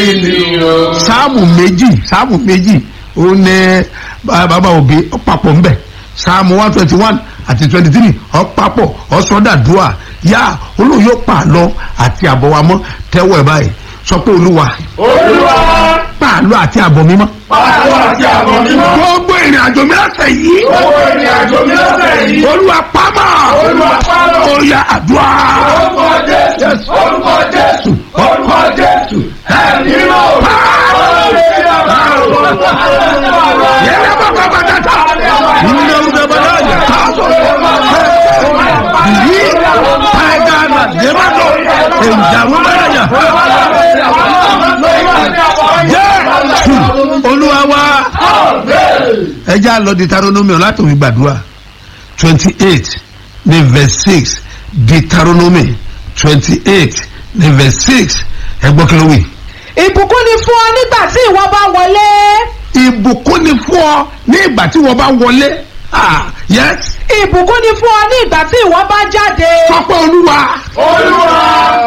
ènìyàn. sáàmù méjì sáàmù méjì ó ní bá- bàbá òbí ọ̀pàpọ̀ ńbẹ̀ sáàmù one twenty one àti twenty three ọ̀pàpọ̀ ọ̀sọ́dàdúà yá olóyè yóò pààlọ́ àti àbọ̀ wa mọ́ tẹ́wọ́ ẹ̀ báyìí sọ pé olúwa olúwa pààlọ́ àti àbọ̀ mímọ́ pàṣẹ àti àbọ̀ mímọ́. gbogbo ìrìn àjò mi lọ́sẹ̀ yìí gbogbo ìrìn àjò mi lọ́sẹ̀ yìí. olúwa pamọ́ olúwa pààlọ́. ó yá àdúrà orúkọ jésù orúkọ jésù orúkọ jésù ẹ̀mí ló. yẹ́nà bàbá bàtà tá ilé ọ̀dọ̀ bàtà yẹ káàsọ̀ yìí pàgànà dèmàdò ìjàmú bàtà yà jésù olúwa wa ẹjẹ àlọ́ deuteronomy ọ̀làtòmí gbàdúrà twenty eight ní verse six deuteronomy twenty eight ní verse six ẹgbọ́n kí ló wí. ìbùkún ni fún ọ nígbà tí ìwọ bá wọlé ìbùkún ni fún ọ ní ìgbà tí wọ́n bá wọlé ah yes ìbùkún ni fún ọ ní ìgbà tí ìwọ bá jáde sọ pé olúwa olúwa